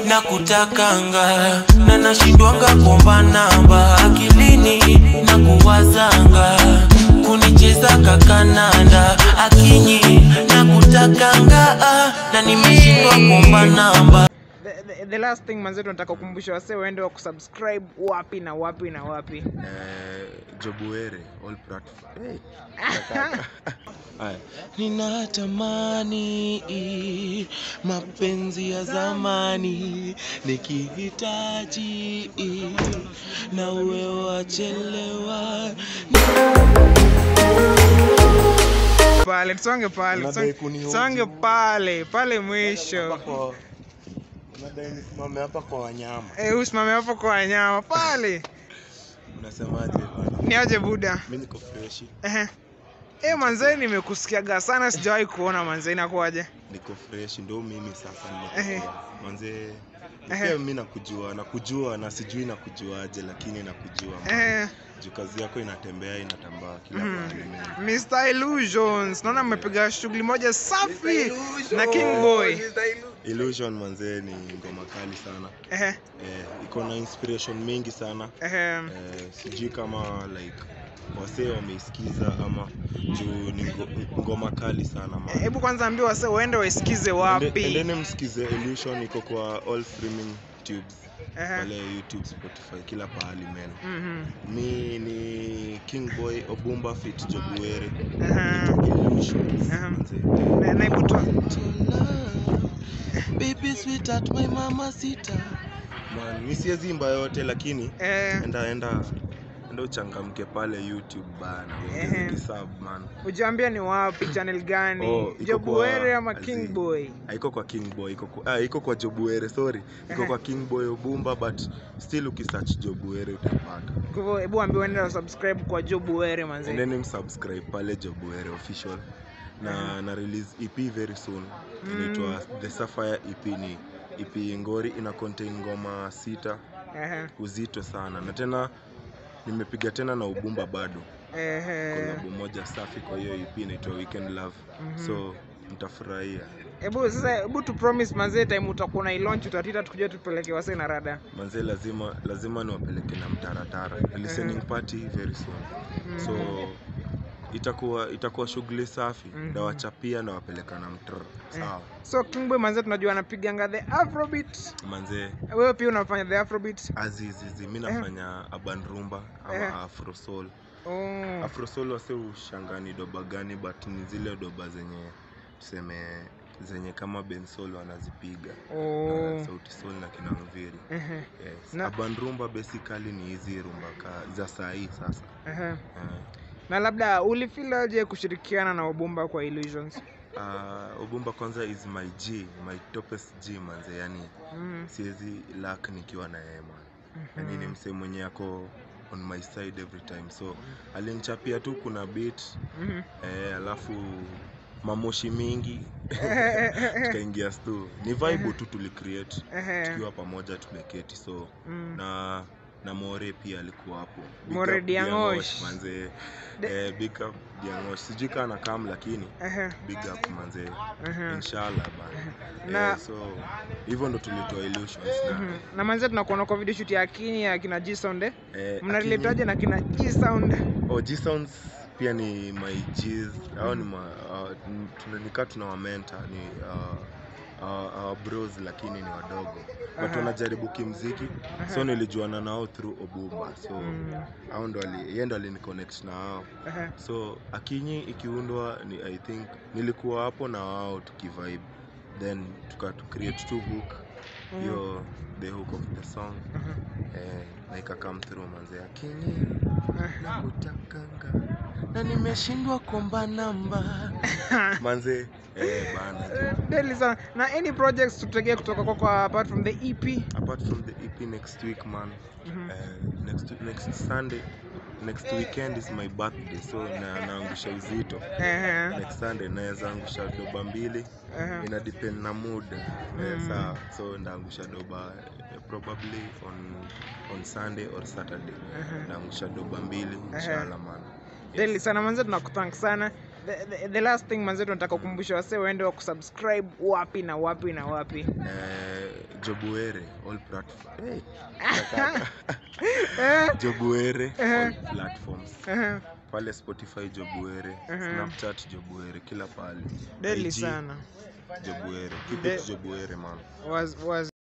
na kutakanga na nashindwanga kuomba namba akilini na kuwazanga kunicheza kakananda akinyi na kutakanga na nimeshindwa kuomba namba the, the, the last thing manze tunataka kukumbusha wase waende wa kusubscribe wapi na wapi na wapi Eh, Jobuere all platform. Hey. Haya. Ninatamani mapenzi ya zamani nikihitaji na uwe wachelewa pale tusonge pale Unadai tusonge- kunihoji. tusonge pale pale mwisho Kwa- Unadai nisimame hapa kwa wanyama. Eh, usimame hapo kwa wanyama pale Unasemaje bwana? ni aje buda Mimi niko fresh, Ehe. Eh, manzee nimekusikiaga sana sijawahi kuona manzee inakuwaje niko fresh ndo mimi sasa Ehe. nimekuwa. Manze Ehe. pia mimi nakujua, nakujua na sijui nakujuaje lakini nakujua. man. Eh, Juu kazi yako inatembea inatambaa kila Mhm. mahali. man. Mr. Illusions naona mmepiga shughuli moja safi na King Boy Illusion manze ni ngoma kali sana. Ehe, Eh, iko na inspiration mingi sana. ehe. Eh, sijui kama like wasee wameisikiza ama juu ni ngo- ngoma kali sana man. hebu kwanza ambia wase waende waisikize Ende- wapi Endeni msikize Illusion iko kwa all streaming tubes Ehe. pale YouTube, Spotify, kila pahali men. Mhm. Mi ni King Boy Obumba fit Jobuere. Ehe. Illusions, Aha. manze. Na- na hebu tu- Baby sweetheart my mama sita Man, mi siwezi imba yote lakini eh, enda enda enda uchangamke pale YouTube bana. Ehe. Uongeze kisub man. ujaambia ni wapi channel gani Oh, iko jobuere kwa- ama azi- king boy haiko kwa king boy iko kwa, ah, iko kwa jobuere sorry iko Ehe. kwa king boy obumba but still ukisearch jobuere utapata kwa hivyo hebu ambia waende wasubscribe kwa jobuere manzee endeni msubscribe pale jobuere official na na release ep very soon Mm. inaitwa the sapphire ep ni ep ngori ina contain ngoma sita Ehe, uzito sana na tena nimepiga tena na ubumba bado ehe. kolabo moja safi kwa hiyo ep inaitwa weekend love Mhm. so mtafurahia hebu sasa hebu tu promise manzee time utakuwa na ilaunch utatita tukujua tupeleke wase na rada manze lazima lazima niwapeleke na mtaratara listening party very soon so itakuwa itakuwa shughuli safi Mhm. ndawachapia nawapeleka na mtr sawa so king boy manzee tunajua anapiganga the afrobeat manze wewe pia unafanya the afrobeat azizizi mi nafanya urban rumba ama Eh. afrosol oh. afrosol wase ushangani doba gani but ni zile doba zenye tuseme zenye kama bensol wanazipiga Oh. na sauti sol na kina mviri Ehe, yes. Na- urban rumba basically ni hizi rumba ka za saa hii sasa ehe. Eh. na labda ulifilaje kushirikiana na ubumba kwa illusions Uh, Ubumba kwanza is my G, my topest G manze, yani mm. siwezi lack nikiwa na yeye man. Yani ni msee mwenye ako on my side every time, so alinichapia tu kuna beat Mhm. eh, alafu mamoshi mingi tukaingia stu, ni vibe tu tulicreate Ehe. tukiwa pamoja tumeketi, so Mm. na na More pia alikuwa hapo. Big More up Diangosh. manze, De- eh, big up Diangosh, sijui kaa na kam lakini Ehe, big up manze ehe. inshallah bana Na- eh, so hivyo ndo tulitoa illusions na Mhm. na manze tunakuona kwa video shoot ya akini ya kina g sound eh? eh, mnareletaje na kina g sound Akini- oh, G sounds pia ni my G's au ni ma, uh, tunanika tunawamenta ni uh, uh, our bros lakini ni wadogo but Aha. wanajaribu kimziki so nilijuana nao through obumba so Mm. au ndo ali- yeye ndo aliniconnect na wao Ehe. so akinyi ikiundwa ni i think nilikuwa hapo na wao tukivibe then tuka tu create two hook Mm. hiyo the hook of the song Mhm. eh, na ika come through manze akinyi Ehe. nakutakanga na nimeshindwa kuomba namba manze eh, bana Eh, deadly sana na any projects tutegee kutoka kwako apart from the ep apart from the ep next week man Mhm. eh, next, next sunday next weekend is my birthday so na, naangusha uzito Ehe. next sunday naweza angusha doba mbili Ehe. ina depend na mood eh, Mm. sawa so ndaangusha doba eh, probably on on sunday or saturday Ehe. ndaangusha doba mbili Ehe. inshallah man Deadly sana manze tunakuthank sana the, the, the last thing manze tunataka kukumbusha wasee waende wa kusubscribe wapi na wapi na wapi eh, jobuere all platform hey, Eh, jobuere Eh. all platforms eh, pale spotify jobuere Mhm. snapchat jobuere kila pale deli IG, sana jobuere keep De- it jobuere man was, was